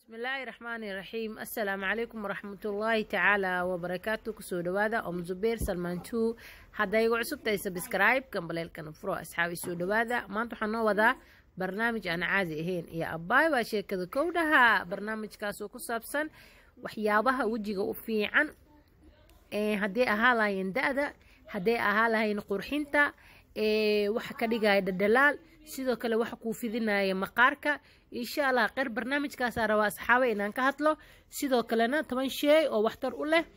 bismillaahi raxmaani raxiim assalaamu calaykum waraxmatullaahi tacaala wabarakaatu kusoo dhawaada om zubeer salmaan two hadda igu cusubtahay sabscribe kambaleelkana furo asxaabi soo dhawaada maanta waxaa noo wadaa barnaamij aan caadi ahayn iyo abbaay baa sheekada kowdhaha barnaamijkaasoo ku saabsan waxyaabaha wejiga u fiican hadday ahaa lahayn da-da hadday ahaa lahayn qurxinta waxa ka dhigaya dhadhalaal sidoo kale waxa kuu fidinaya maqaarka insha allah qeyr barnaamijkaasaa rabaa asxaabe inaan ka hadlo sidoo kalena toban sheey oo waxtar u leh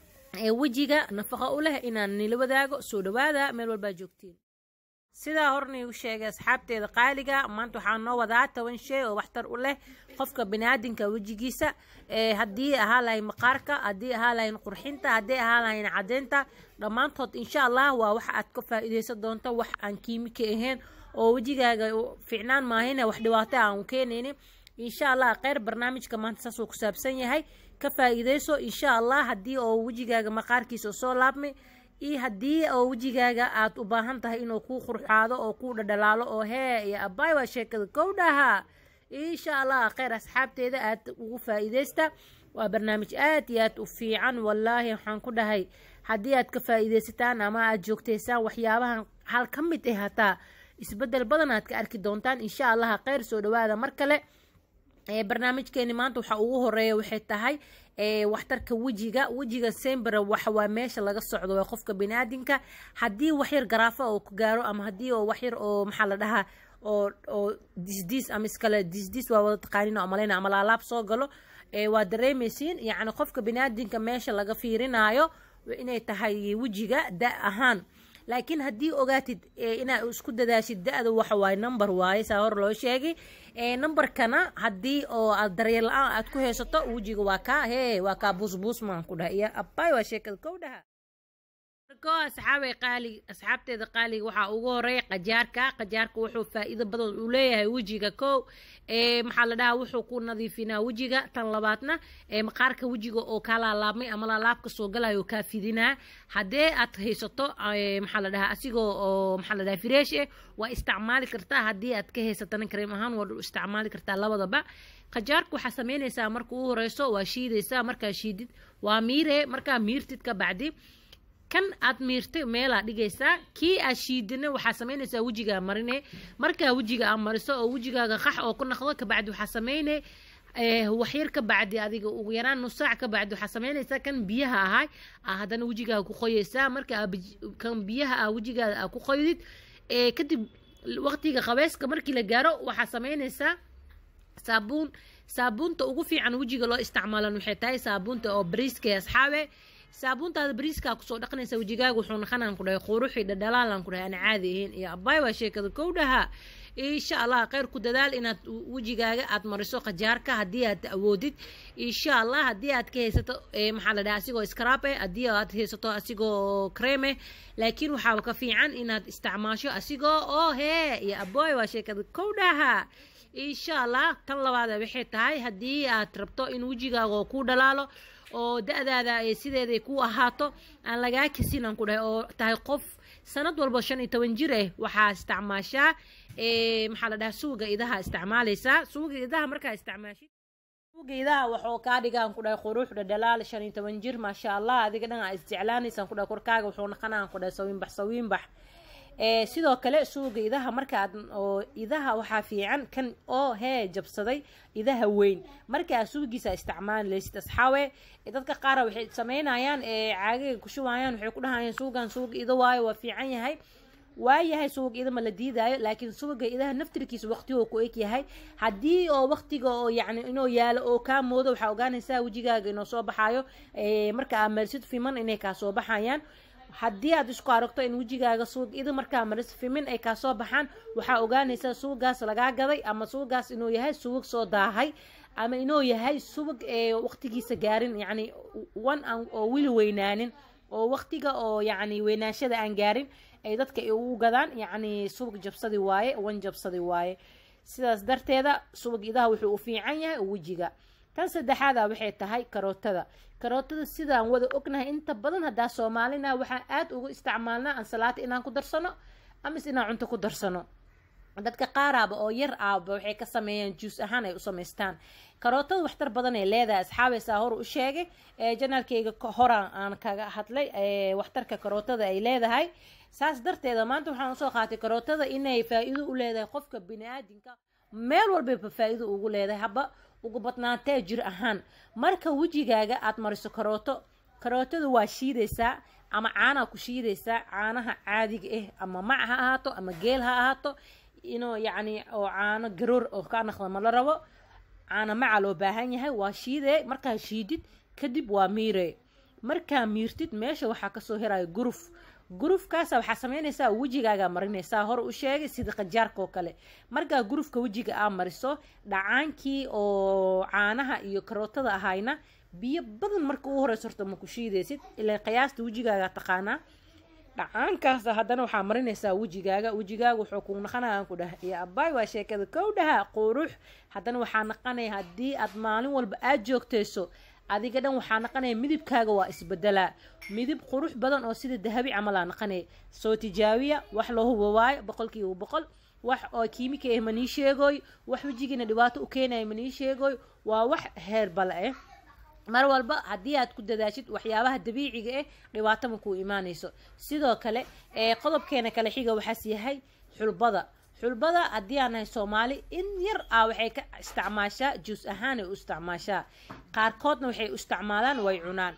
wejiga nafaqo u leh inaan nila wadaago soo dhawaada meel walbaa joogtiin sidaa horniigu sheegay asxaabteeda qaaliga maanta waxaa noo wadaa toban shay oo waxtar u leh qofka baniaadinka wejigiisa haddii ahaa lahayn maqaarka haddii ahaa lahayn qurxinta haddii ahaa lahayn cadeynta dhammaantood insha allah waa waxa aad ka faa-iideysan doonto wax aan kiimika ahayn oo wejigaaga ficnaan maahayne wax dhibaato aan u keenaynin insha allah kheyr barnaamijka maanta saasuu ku saabsan yahay ka faa-iideyso insha allah haddii oo wejigaaga maqaarkiisa soo laabmay iyo haddii oo wejigaaga aad u baahan tahay inuu kuu qurxaado oo kuu dhadhalaalo oo hee iyo abbaay waa sheekada kowdhaha insha allah kheyr asxaabteeda aad ugu faa-iideysta waa barnaamij aad iyo aad u fiican wallaahi waxaan ku dhahay haddii aad ka faa-iideysataan ama aad joogtaysaan waxyaabahan hal ka mid ah hataa isbedel badan aad ka arki doontaan insha allah kheyr soo dhawaada mar kale barnaamijkeeni maanta waxa ugu horeeya waxay tahay waxtarka wejiga wejiga sembera waxawaa meesha laga socdo waa qofka baniaadinka haddii waxyar garaafa oo ku gaaro ama haddii oo waxyar oo maxaa la dhahaa oo oo disdiis ama iskale disdiis waa wada taqaanin oo malayna ama laalaab soo galo waa dareemaysiin yacni qofka baniaadinka meesha laga fiirinaayo inay tahay wejiga da ahaan laakiin haddii ogaatid inaad isku dadaashid da-da waxa waaye number waaye saa hor loo sheegay numberkana haddii oo aad daryeel la-aan aad ku haysato wejiga waa kaa hee waa kaa buusbuus maan ku dhaha iyo abbaay waa sheekada kow dhaha marko asxaabay qaali asxaabteeda qaaliga waxaa ugu horeeya qajaarka qajaarka wuxuu faa-iido badan uu leeyahay wejiga kow maxaa la dhahaa wuxuu ku nadiifinaa wejiga tan labaadna maqaarka wejiga oo kaa laalaabmay ama laalaabka soo galayo kaa fidinaa haddee aad haysato maxaa la dhahaa asigoo oo maxaa la dhahaa fresh eh waa isticmaali kartaa haddii aad ka haysatana kareem ahaan waa isticmaali kartaa labadaba qajaarka waxaa sameynaysaa marka ugu horeyso waa shiidaysaa markaa shiidid waa miire markaa miirtid ka bacdi kan aad miirtay meelaa dhigaysaa kii aad shiidina waxaa samaynaysaa wejigaa marine markaa wejiga aad mariso oo wejigaaga qax oo ku naqdo kabacdi waxaa samayne waxyar ka bacdi adiga ugu yaraan nus saac ka bacdi waxaa samaynaysaa kan biyaha ahay haddana wejigaaga ku qoyaysaa marka kan biyaha ah wejigaada aa ku qoydid kadib waqtiga qabeyska markii la gaaro waxaa samaynaysaa saabuun saabuunta ugu fiican wejiga loo isticmaalan waxay tahay saabuunta oo bariiska asxaabe saabuuntaada bariiskaa kusoo dhaqanaysa wejigaaga wuxuu naqanaan ku dhahay quruxii dhadhalaalan ku dhahay aan caadi ahayn iyo abbaay waa sheekada kowdhaha insha allah kheyr ku dadaal inaad wejigaaga aad mariso qajaarka haddii aad awoodid insha allah haddii aad ka haysato maxaa la dhaha asigoo scrab eh haddii aad haysato asigoo creme laakiin waxaa ka fiican inaad isticmaasho asigoo oo hee iyo abbaay waa sheekada kowdhaha insha allah tan labaada waxay tahay haddii aad rabto in wejigaaga oo ku dhalaalo oo da-daada ay sideeday ku ahaato aan lagaa kasin aan ku dhahay oo tahay qof sanad walba shan iyo toban jir ah waxaa isticmaashaa maxaa la dhahaa suuga idaha isticmaalaysaa suuga idaha markaa isticmaashid suuga idaha waxuu kaa dhigaan ku dhahay quruux dhadhalaal shan iyo toban jir maasha allah adiga dhan aa isjeclaanaysaan ku dhahay korkaaga wuxuu naqanaan ku dhahay sawiinbax sawiinbax sidoo kale suuga idaha markaaad oo idaha waxaa fiican kan oo hee jabsaday idaha weyn markaa suugiisa isticmaalaysid asxaawe dadka qaara waxay sameynayaan caagaga kushubayaan waxay ku dhahayaan suugan suuga ida waayo waa fiican yahay waayahay suuga ida ma la diidaayo laakiin suuga idaha naftirkiisa waqtigoo ku eg yahay haddii oo waqtiga oo yacni inuu yaalo oo kaa moodo waxaa ogaanaysaa wejigaaga inuu soo baxaayo marka aa marsid fiman inay kaa soo baxayaan haddii aad isku aragto in wejigaaga suug ida markaa maris fimin ay kaa soo baxaan waxaa ogaanaysaa suugaas lagaa gaday ama suugaas inuu yahay suwag soo daahay ama inuu yahay subag ee waqtigiisa gaarin yacni wan aan oo wili weynaanin oo waqtiga oo yacni weynaanshada aan gaarin ay dadka ugu gadaan yacni subag jabsadi waaye wan jabsadi waaye sidaas darteeda subag idaha wuxuu u fiican yahay wejiga tan saddexaada waxay tahay karootada karootada sidaan wada ognahay inta badan haddaa soomaalina waxaan aada ugu isticmaalnaa ansalaata inaan ku darsano amise inaan cunto ku darsano dadka qaaraaba oo yar aaba waxay ka sameeyaan juus ahaan ay u samaystaan karootada waxtar badan ay leedahay asxaabaysaa hor u sheegay janaalkayga horaan aan kaga hadlay waxtarka karootada ay leedahay saas darteeda maanta waxaan usoo qaatay karootada inay faa-iido u leedahay qofka bini-aadinka meel walbayba faa-iido ugu leedahay haba ugu badnaantee jir ahaan marka wejigaaga aad mariso karooto karootada waa shiidaysaa ama caanaa ku shiidaysaa caanaha caadiga ah ama mac ha ahaato ama geel ha ahaato inuu yacni oo caano garoor oo ka naqda ma la rabo caano maca loo baahan yahay waa shiidee markaa shiidid kadib waa miire markaa miirtid meesha waxaa kasoo heraya guruf gurufkaasa waxaa sameynaysaa wejigaagaa marinaysaa hore u sheegay sida qajaarka oo kale markaa gurufka wejiga aa mariso dhacaankii oo caanaha iyo karootada ahayna biyo badan marka u horeyso horta ma ku shiidaysid ilaa qiyaasta wejigaaga taqaanaa dhacaankaas haddana waxaa marinaysaa wejigaaga wejigaaga wuxuu ku naqanaya aan ku dhaha iyo abaay waa sheekada kow dhaha qurux haddana waxaa naqanaya haddii aad maalin walba aad joogtayso adiga dhan waxaa naqanaya midibkaaga waa isbedelaa midib qurux badan oo sida dahabi camalaa naqanaya soo tijaabiya wax loo hubo waayo boqolkiiba boqol wax oo kiimika ah manii sheegoy wax wejigiina dhibaato u keenaya manii sheegoy waa wax heer bale ah mar walba haddii aad ku dadaashid waxyaabaha dabiiciga ah dhibaato ma kuu imaanayso sidoo kale qodobkeena kale xiga waxaas yahay xulbada xulbada haddii aan nahay soomaali in yar ah waxay ka isticmaashaa juus ahaanay u isticmaashaa qaarkoodna waxay u isticmaalaan way cunaan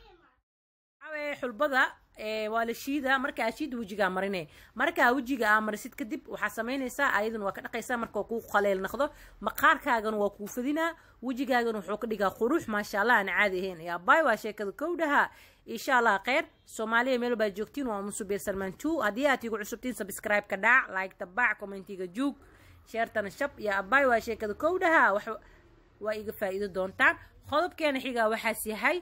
xulbada waa la shiida markaa shiida wejigaa marine markaa wejiga aa marisid kadib waxaa samaynaysaa ayaduna waa ka dhaqaysaa marka kuu qaleel naqdo maqaarkaagana waa kuu fadinaa wejigaagana wuxuu ka dhigaa qurux maasha allah aan caadi ahayn yaa baay waa sheekada kowdhaha insha allah kheyr soomaaliya meel baa joogtiin waa musubeer salmaan two haddii aad igu cusubtiin subscribe ka dhac like tabac commentiga juug sheertana shab iyo abaay waa sheekada kowdhaha wax waa iga faa'iido doontaan qodobkeena xigaa waxaas yahay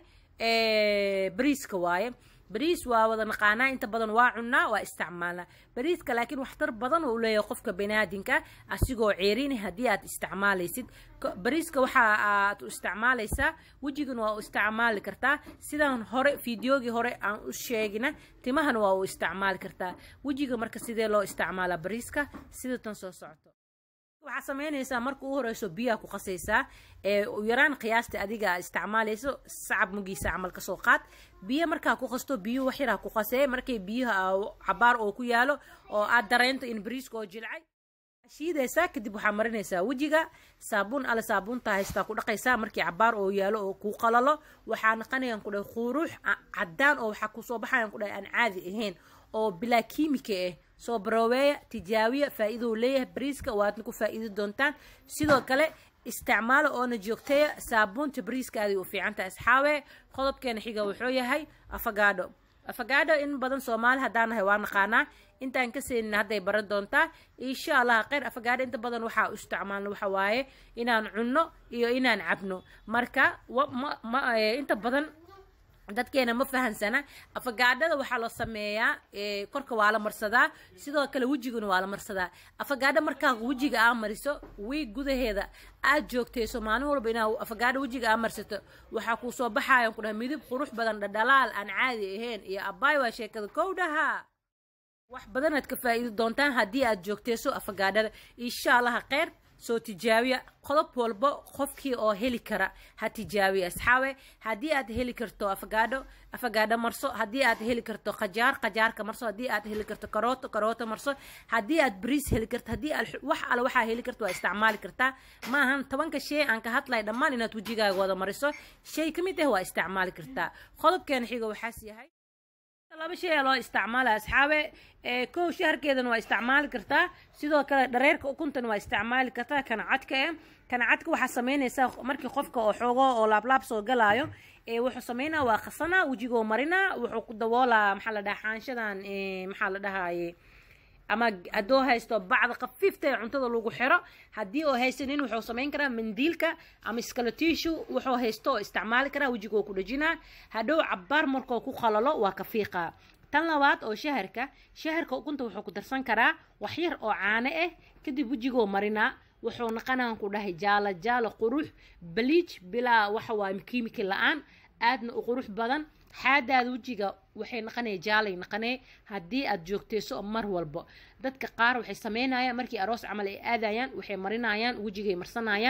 bariiska waaye bariis waa wada naqaanaa inta badan waa cunnaa waa isticmaalnaa bariiska laakiin waxtar badan oo u leeyahay qofka baniaadinka asigoo ceerini haddii aad isticmaalaysid bariiska waxa aad u isticmaalaysaa wejigana waa u isticmaali kartaa sidaan hore fideogii hore aan u sheegina timahana waa u isticmaali kartaa wejiga marka sidee loo isticmaalaa bariiska sida tan soo socoto waxaa sameynaysaa marka u horeyso biyaha ku qasaysaa ee yaraan qiyaasta adiga isticmaalayso sacab mugiisa camal kasoo qaad biyo markaa ku qasto biyo wax yaraa ku qasee markay biyaha cabaar oo ku yaalo oo aad dareento in bariiska oo jilcay shiidaysaa kadib waxaa marinaysaa wejiga saabuun alle saabuunta haystaa ku dhaqaysaa markii cabaar oo yaalo oo kuu qalalo waxaa naqanayaan ku dhahay quruux cadaan oo waxaa kusoo baxayaan ku dhahay aan caadi ahayn oo bilaa kiimika ah soo barooweeya tijaabiya faa-iidou leeyahay bariiska waadna ku faa-iidi doontaan sidoo kale isticmaalo oona joogtaya saabuunta bariiska aaday u fiicantaha asxaabe qodobkeena xiga wuxuu yahay afagaadho afagaadho in badan soomaali haddaan nahay waa naqaanaa intaan ka seenin hadday baran doontaa insha allah kheyr afagaadho inta badan waxaa u isticmaalno waxa waaye inaan cunno iyo inaan cabno marka inta badan dadkeena ma fahansana afagaadhada waxaa loo sameeyaa korka waa la marsadaa sidoo kale wejiguna waa la marsadaa afagaadho markaa wejiga aa mariso wiig gudaheeda aad joogtayso maalin walba inaa afagaadho wejiga aa marsato waxaa kuu soo baxayan ku dhaha midib qurux badan dhadhalaal aan caadi ahayn iyo abaay waa sheekada kowdhaha wax badanaad ka faa'iidi doontaan haddii aad joogtayso afagaadhada insha allaha kheyr soo tijaabiya qodob walba qofkii oo heli kara ha tijaabiya asxaabe haddii aad heli karto afagaadho afagaadho marso haddii aad heli karto qajaar qajaarka marso haddii aad heli karto karooto karooto marso haddii aad bariis heli karto haddii aad wax alle waxaa heli karto waa isticmaali kartaa ma ahan tobanka shay aan ka hadlay dhammaan inaad wejigaaga wada mariso shay ka mid ah waa isticmaali kartaa qodobkeena xiga waxaas yahay laba shay aa loo isticmaala asxaabe kow shaharkeedana waa isticmaali kartaa sidoo kale dhareerka ukuntan waa isticmaali kartaa kana cadka eh kana cadka waxaa sameynaysaa markii qofka oo xoogo oo laablaab soo galaayo wuxuu sameynaa waa qasanaa wejigoo marinaa wuxuu ku daboolaa maxaa la dhaha xaanshadan maxaa la dhahaye ama hadduu haysto bacda khafiifta ee cuntada lagu xiro haddii oo haysanin wuxuu samayn karaa mandiilka ama iskalatishu wuxuu haysto oo isticmaali karaa wejigoo ku dhajinaa hadhow cabaar markoo ku qalalo waa ka fiiqaa tan labaad oo shaharka shaharka ukunta wuxuu ku darsan karaa wax yar oo caano ah kadib wejigoo marinaa wuxuu naqanaan ku dhahay jaalo jaalo qurux baliij bilaa waxa waa kiimiki la-aan aadna u qurux badan xaadaada wejiga waxay naqanaya jaalay naqanee haddii aad joogtayso mar walba dadka qaar waxay sameynayaan markii aroos camal ay aadayaan waxay marinayaan wejigay marsanayaan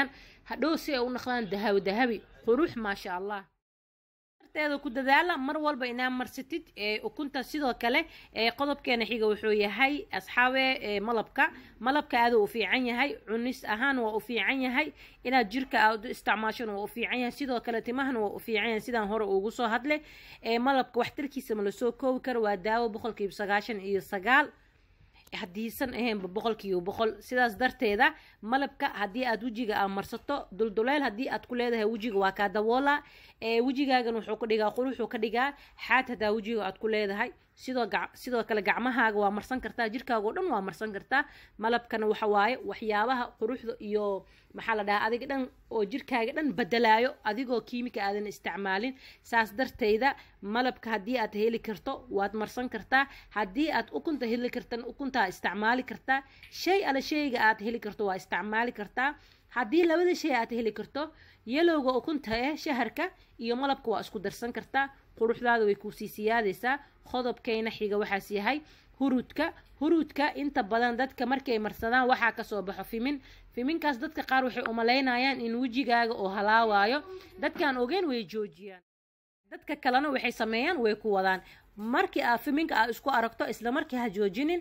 hadhow si ay u noqdaan dahabi dahabi qurux maasha allah darteeda ku dadaala mar walba inaa marsatid ukunta sidoo kale qodobkeena xiga wuxuu yahay asxaabe malabka malabka aada u fiican yahay cunis ahaan waa u fiican yahay inaad jirka aad u isticmaashan waa u fiican yahay sidoo kale timahana waa u fiican yahay sidaan hore ugu soo hadlay malabka waxtarkiisa ma lasoo koobi karo waa daawo boqolkiiba sagaashan iyo sagaal haddiisan ahaynba boqolkiiba boqol sidaas darteeda malabka haddii aad wejiga aa marsato dulduleel haddii aad ku leedahay wejiga waa kaa daboola wejigaagan wuxuu ka dhigaa quruxuu ka dhigaa xaad hadaa wejiga aad ku leedahay sidoo sidoo kale gacmahaaga waa marsan kartaa jirkaaga oo dhan waa marsan kartaa malabkana waxa waaye waxyaabaha quruxda iyo maxaa la dhahaa adiga dhan oo jirkaaga dhan bedelaayo adigoo kiimika aadan isticmaalin saas darteeda malabka haddii aad heli karto waad marsan kartaa haddii aad ukunta heli kartan ukuntaa isticmaali kartaa shay ale shayga aad heli karto waa isticmaali kartaa haddii labada shay aad heli karto yalowga ukunta eh shaharka iyo malabka waa isku darsan kartaa quruxdaada way kuusii siyaadaysaa qodobkayna xiga waxaas yahay hurudka hurudka inta badan dadka markay marsadaan waxaa kasoo baxo fimin fiminkaas dadka qaar waxay umalaynayaan in wejigaaga oo halaawaayo dadkaan ogeyn way joojiyaan dadka kalena waxay sameeyaan way ku wadaan markii aa fiminka aa isku aragto isla markii ha joojinin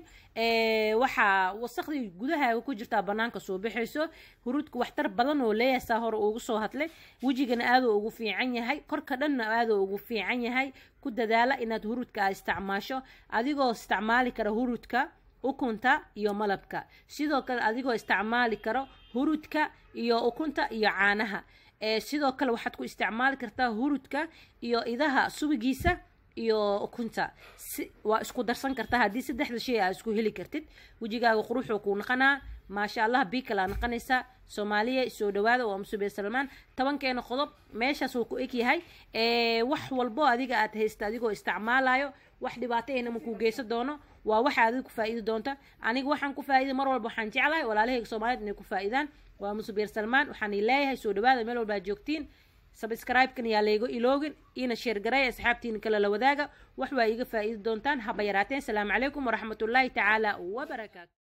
waxaa wasakdii gudahaaga ku jirtaa banaanka soo baxayso huruudka waxtar badan oo leeyahay saa hore ugu soo hadlay wejigana aaduu ugu fiican yahay korka dhanna aaduu ugu fiican yahay ku dadaala inaad huruudka aa isticmaasho adigoo isticmaali kara huruudka ukunta iyo malabka sidoo kale adigoo isticmaali karo huruudka iyo ukunta iyo caanaha sidoo kale waxaad ku isticmaali kartaa hurudka iyo idaha subigiisa iyo ukunta waa isku darsan kartaa haddii saddexda shay aa isku heli kartid wejigaaga quruxuu kuu naqanaa maasha allah biikalaa naqanaysa soomaaliya soo dhawaada waa musubiya salmaan tobankeena qodob meeshaas uu ku eg yahay wax walbo adiga aad haysta adigoo isticmaalayo wax dhibaato ahna ma kuu geysan doono waa waxa adiga ku faa'iidi doonta aniga waxaan ku faa'iiday mar walba waxaan jeclahay walaalahayga soomaaliyed inay ku faa'iidaan waa musubiir salmaan waxaan leeyahay soo dhawaada meel walbaa joogtiin sabscribe-kan yaa layga iloogin iina sheergaray asxaabtiina kale la wadaaga wax waa iiga faa'iidi doontaan haba yaraateen salaamu calaykum waraxmatullaahi tacaala wabarakaatu